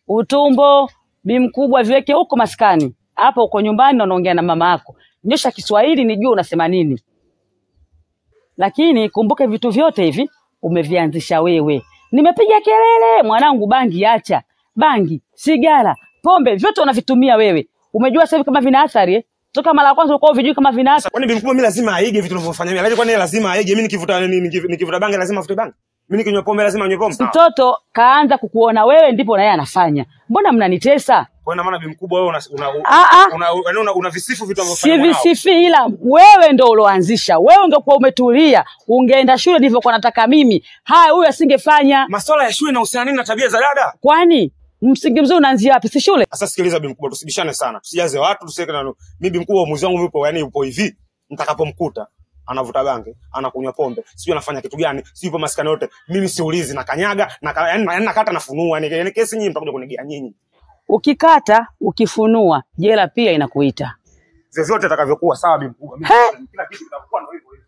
utumbo, bi mkubwa viweke huko maskani. Hapa uko nyumbani na unaongea na mama yako. Nyosha Kiswahili nijue unasema nini. Lakini kumbuke vitu vyote hivi umevianzisha wewe. Nimepiga kelele, mwanangu, bangi acha. Bangi, sigara, pombe, vyote unavitumia wewe. Umejua sasa hivi kama vina athari eh? Toka mara ya kwanza ulikuwa huvijui kama vina athari. Kwani bimkubwa mimi lazima aige vitu ninavyofanya mimi? Lakini kwani yeye lazima aige mimi nikivuta nini nikiv- nikivuta bangi lazima afute bangi? Mimi nikinywa pombe lazima anywe pombe? Mtoto kaanza kukuona wewe, ndipo na yeye anafanya. Mbona mnanitesa? Kwa ina maana bimkubwa wewe una una Ah, ah. una, una, una, una visifu vitu si ninavyofanya mwanao. visifi, ila wewe ndo uloanzisha. Wewe ungekuwa umetulia, ungeenda shule nilivyokuwa nataka mimi, haya huyu asingefanya. Masuala ya shule yanahusiana nini na tabia za dada? Kwani msingi mzuri unaanzia wapi? Si shule? Sasa sikiliza bimkubwa, tusibishane sana. Tusijaze watu, tusiweke na mimi bimkubwa uamuzi wangu upo yani upo hivi. Nitakapomkuta anavuta bangi, anakunywa pombe, sijui anafanya kitu gani, sijui ipo maskani yote. Mimi siulizi na kanyaga na ka, yani, yani nakata nafunua. Yani, yani kesi nyinyi mtakuja kunigea nyinyi. Ukikata ukifunua, jela pia inakuita. Vyovyote atakavyokuwa sawa bimkubwa. Mimi He! kila kitu kitakuwa ndio hivyo hivyo.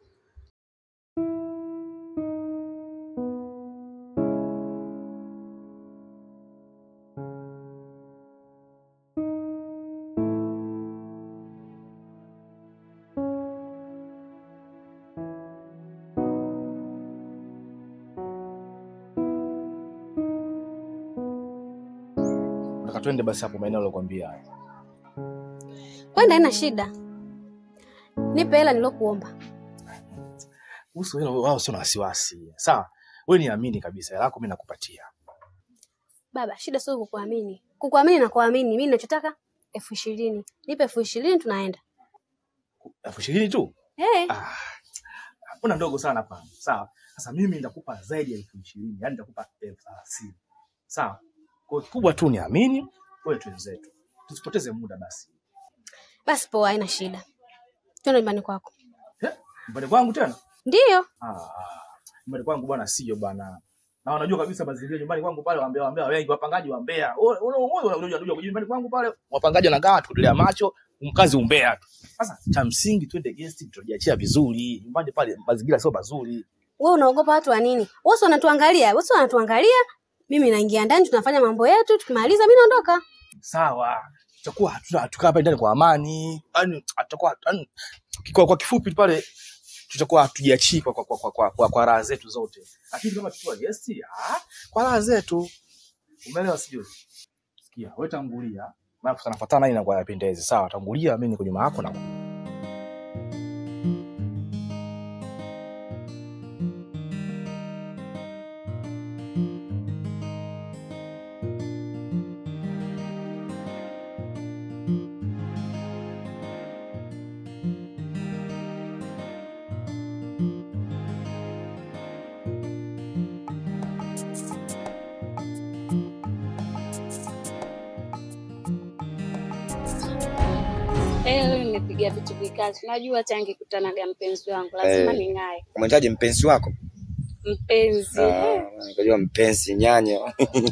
Nataka twende basi hapo maeneo aliyokuambia. Kwenda haina shida, nipe hela nilokuomba. Kuhusu hilo wao sio na wasiwasi. Sawa? Wewe niamini kabisa, hela yako mimi nakupatia. Baba, shida sio kukuamini, kukuamini na kuamini. Mimi ninachotaka elfu ishirini nipe elfu ishirini tunaenda. Elfu ishirini tu? Hey, Ah. Mbona ndogo sana hapa? Sawa. Sasa mimi nitakupa zaidi ya elfu ishirini, yaani nitakupa elfu thelathini. Sawa? Kwa hiyo kikubwa tu niamini, wewe twenzetu. Tusipoteze muda basi. basi poa, haina shida. Twende nyumbani kwako. Eh? Nyumbani kwangu tena? Ndiyo, Ah, nyumbani kwangu bwana sio bwana. Na wanajua kabisa mazingira nyumbani kwangu pale waambia waambia wengi wapangaji wa Mbeya. Unajua unajua nyumbani kwangu pale wapangaji wanagaa tudelea macho, mkazi umbea tu. Sasa cha msingi twende guest tutajiachia vizuri. Nyumbani pale mazingira sio mazuri. wewe unaogopa watu wa nini? Wote wanatuangalia, wote wanatuangalia. Mimi naingia ndani, tunafanya mambo yetu, tukimaliza mimi naondoka. Sawa. Tutakuwa hatuna tukaa hapa ndani kwa amani. Yaani tutakuwa yaani, kwa, kwa kifupi pale tutakuwa hatujiachii kwa, kwa, kwa, kwa, kwa, kwa, kwa raha zetu zote. Lakini kama tukiwa guest, ah, kwa raha zetu. Umeelewa sijui? Sikia, wewe tangulia. Maana tunafuatana hii na kwa yapendezi. Sawa, tangulia mimi niko nyuma yako na Eh, leo nimepiga vitu vikazi. Unajua tangi kutanaga mpenzi wangu lazima Eh. ning'ae. Umehitaji mpenzi wako? Mpenzi. Ah, nikajua mpenzi nyanya.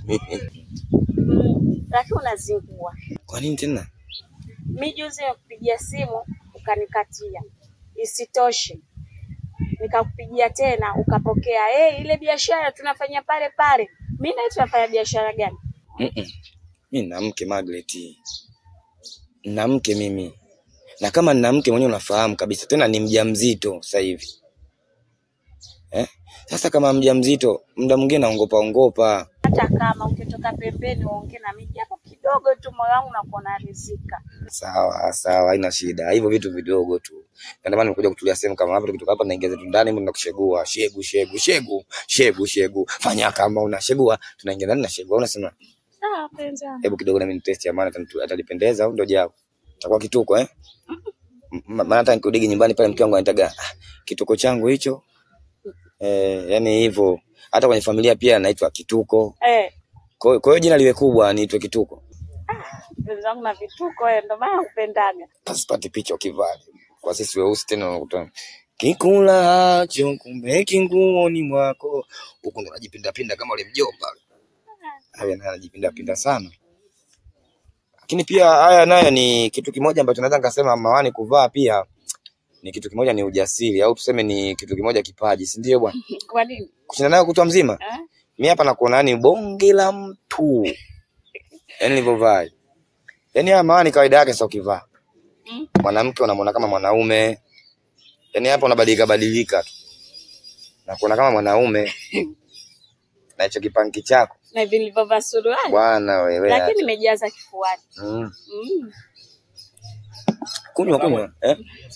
Mm, Lakini unazingua. Kwa nini tena? Mi juzi nimekupigia simu ukanikatia. Isitoshe nikakupigia tena ukapokea. Eh, ile biashara tunafanya pale pale. Mimi na tunafanya biashara gani? Mm-mm. Mi nina mke Margaret. Nina mke mimi. Na kama nina mke mwenyewe unafahamu kabisa tena ni mjamzito sasa hivi. Eh? Sasa kama mjamzito muda mwingine naongopa ongopa. Hata kama ukitoka pembeni uongee na mimi japo kidogo tu, moyo wangu unakuwa unaridhika. Sawa sawa, haina shida. Hivyo vitu vidogo tu. Ndio maana nimekuja kutulia sehemu kama hapa, tukitoka hapa naingia zetu ndani, mimi nakushegua. Shegu shegu shegu shegu shegu. Fanya kama unashegua, tunaingia ndani na shegua. Unasema Sawa penzi wangu. hebu kidogo na mimi nitest ya maana atanitu- atalipendeza au ndio jao. Itakuwa kituko eh? M- Maana hata nikirudi nyumbani pale mke wangu anitaga ah, kituko changu hicho. Eh, yani hivyo. Hata kwenye familia pia naitwa kituko. Eh, Kwa hiyo kwa hiyo jina liwe kubwa niitwe kituko. penzi wangu na vituko eh, ndio maana nakupendaga. Pasipati picha ukivaa. Kwa sisi weusi tena unakuta kikulacho kumbe kinguoni mwako. Huku ndo najipinda pinda kama ule mjomba. Haya naye anajipinda pinda sana. Lakini pia haya nayo ni kitu kimoja ambacho naweza nikasema mawani kuvaa pia ni kitu kimoja ni ujasiri au tuseme ni kitu kimoja kipaji, si ndio bwana? Kwa nini? Kushinda nayo kutwa mzima. Eh? Mimi hapa nakuona ni bonge la mtu. Yaani nilivyovaa. Yaani haya mawani kawaida yake sio kivaa. Mwanamke unamwona kama mwanaume. Yaani hapa unabadilika badilika tu. Na kuona kama mwanaume. Na hicho kipanki chako. na hivi nilivyovaa suruali, Bwana wewe. lakini acha. nimejaza kifuani. Mm. Mm. Kunywa kunywa. Eh?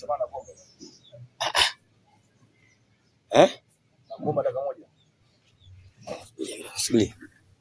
Eh? Ngoma dakika moja. Subiri.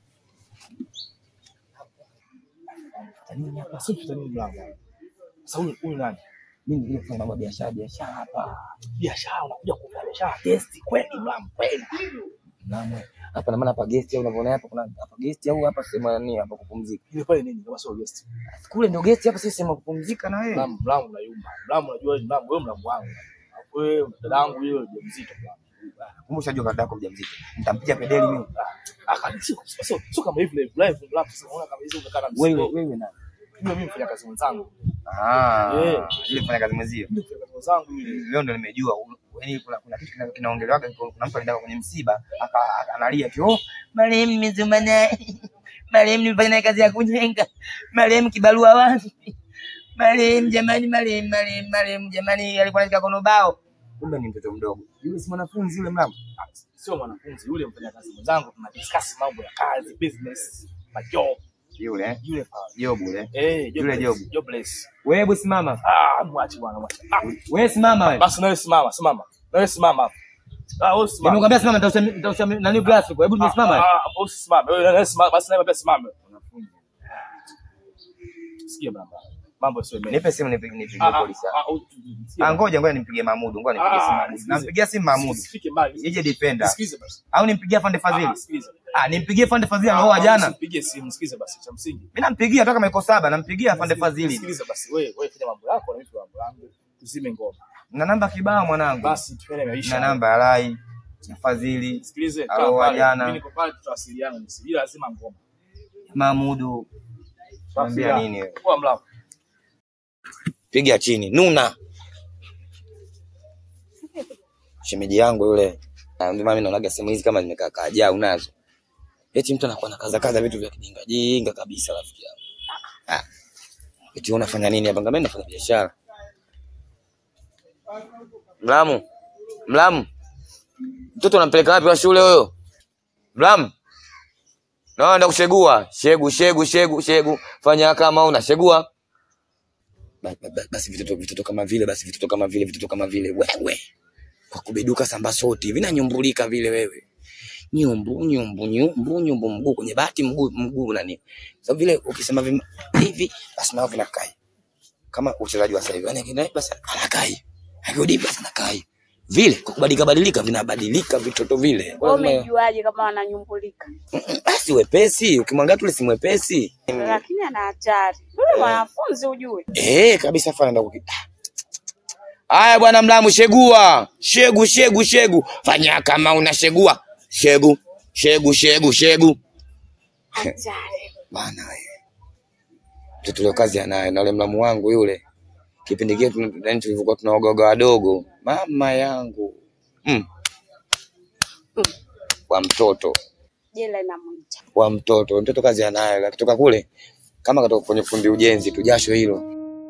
Tanini hapa sio tutanini mlango. Sasa huyu huyu nani? Mimi ndio kufanya mambo ya biashara biashara hapa. Biashara unakuja kufanya biashara testi kweli mlango kweli. Naam. Hapa na maana hapa guest au unavyoona hapa kuna hapa guest au hapa sehemu ya nini hapa kupumzika. Ile pale nini kama sio guest. Kule ndio guest hapa sisi sehemu ya kupumzika na wewe. Mlango mlango unayumba. Mlango unajua ni mlango wewe mlango wangu. Alafu Wewe dadangu yule mzito mlango. Kumbe ushajua kaka yako mjamzito. Nitampiga pedeli mimi. Ah, kani sio sio sio kama hivi live live mlango sasa unaona kama hizo umekaa na Wewe mzigo. wewe na. Yule mimi mfanya kazi mwenzangu. Ah. Eh. Ile kufanya kazi mwenzio. Yule mfanya kazi mwenzangu yule. Leo ndo nimejua yaani kuna kuna kitu kina- kinaongelewaga kuna mtu alienda kwenye msiba aka- aka- analia tu oh, marehemu nimezuma naye. Marehemu nimefanya naye kazi ya kujenga. Marehemu kibarua wapi? Marehemu jamani, marehemu marehemu marehemu jamani alikuwa anashika kono bao. Kumbe ni mtoto mdogo. Yule si mwanafunzi yule mlango. Ah, Sio mwanafunzi yule mfanya kazi mwenzangu tuna discuss mambo ya kazi, business, majob. Yule eh? Yule pale. Jobu yule. Eh, Yule jobless, job. Jobless. Wewe hebu simama. Ah, mwache bwana, mwache. Ah, Wewe simama wewe. basi nawe simama, simama. Nawe simama hapo. Ah, wewe simama. Nimekwambia simama nitausha nitausha nani glass huko. Hebu nimesimama. Ah, ah, wewe usisimame. Wewe nawe simama, basi nawe pia simame. Wanafunzi. Sikia bwana. Mambo sio mengi. Nipe simu nipige nipige Ah, ah, polisi. ah, u- sikia Ah, bwana. ngoja ngoja nimpigie Mahmud, ngoja nimpigie Ah, simu Mahmud. sikilize. Nampigia simu Mahmud. Usifike mbali. Ije defender. Sikize basi. Au nimpigie Fande Ah, Fadhili? sikiliza. Ah, nimpigie Fande Fadhili Ah, aloa jana. Usimpigie simu, sikize basi cha msingi. Mimi nampigia toka maiko saba, nampigia Fande Fadhili. Sikiliza basi. Wewe wewe fanya mambo yako na mimi mambo yangu. Tuzime ngoma. Na namba kibao mwanangu. Basi tufanye maisha. Na namba ya Rai, ya Fadhili, Sikilize, kaa Alo, pale. jana. Mimi niko pale tutawasiliana nisi. Ila lazima ngoma. Mahmudu. Mwambia nini wewe? Kwa mlango. Piga chini. Nuna. Shemeji yangu yule. Ah, Ndio maana mimi naonaga simu hizi kama zimekaa kaja unazo. Eti mtu anakuwa na kaza kaza vitu vya kijinga jinga kabisa rafiki yangu. Ah. Eti unafanya nini hapa? Ngambeni nafanya biashara. Mlamu. Mlamu. Mtoto unampeleka wapi wa shule huyo? Mlamu. Naenda kushegua. Shegu, shegu, shegu, shegu. Fanya kama unashegua. Ba- ba- ba- Basi vitoto vitoto kama vile, basi vitoto kama vile, vitoto kama vile. Wewe. Kwa kubeduka samba soti, vinanyumbulika vile wewe. Nyumbu, nyumbu, nyumbu, nyumbu, mguu kwenye bati, mguu mguu nani. Sababu vile ukisema vima, hivi basi nao vinakai. Kama uchezaji wa sasa hivi, yani kina basi anakai. Akirudi basi anakai. Vile kwa kubadilika badilika vinabadilika vitoto vile. Wewe Lazima- umejuaje kama wananyumbulika? basi wepesi ukimwangalia tule si mwepesi Lakini ana hatari. Yule mwanafunzi ujue. eh kabisa fana ndo kuki- haya bwana mlamu shegua shegu shegu shegu fanya kama unashegua shegu shegu shegu shegu Hatari. bana wewe mtoto leo kazi anayo na yule mlamu wangu yule kipindi kile tuna- yaani tulivyokuwa tunaogoga wadogo mama yangu mm. wa mtoto Jela inamwita. wa mtoto mtoto kazi anayo akitoka kule kama katoka kwenye fundi ujenzi tu jasho hilo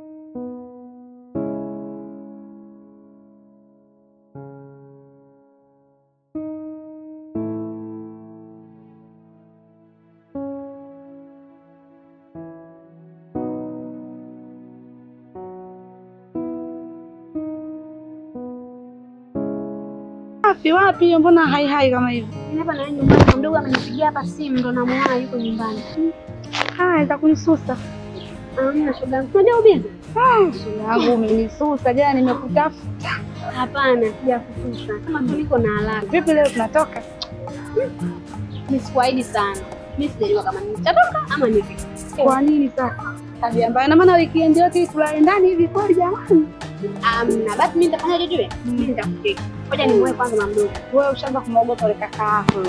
Wapi wapi, mbona hai hai kama hivi? Mimi hapa na nyumbani kwa mdogo amenipigia hapa simu ndo namuona yuko nyumbani. Haya, za kunisusa. Amna shoga yangu. Unajua ubizi? Ah, shoga yangu umenisusa jana, nimekutafuta. Hapana, sijakususa. Kama tu niko na haraka. Vipi leo tunatoka? Mimi sikuahidi sana. Mimi sijajua kama nitatoka ama ni vipi. Kwa nini sasa? Tabia mbaya, na maana weekend yote hii tulale ndani hivi kweli jamani? Amna, basi mimi nitafanya jujue. Mimi nitakuteka. Ngoja nimuoe kwanza mama mdogo. Wewe ushaanza kumwogopa yule kaka yako.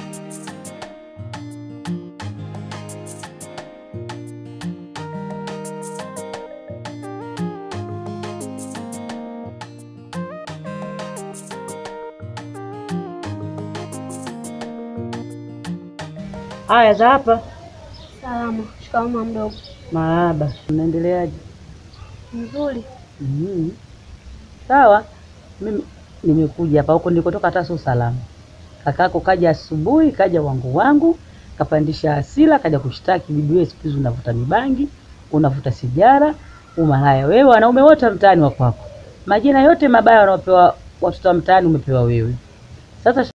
Haya za hapa Salama. Shikamoo mdogo. Marahaba, unaendeleaje? Mzuri. Mm. Sawa, mimi nimekuja hapa, huko nilikotoka hata sio salama. Kakako kaja asubuhi, kaja wangu wangu, kapandisha hasira, kaja kushtaki bibi wewe, siku hizi unavuta mibangi, unavuta sigara, umalaya. Wewe wanaume wote wa mtaani wa kwako, majina yote mabaya wanaopewa watoto wa mtaani umepewa wewe. Sasa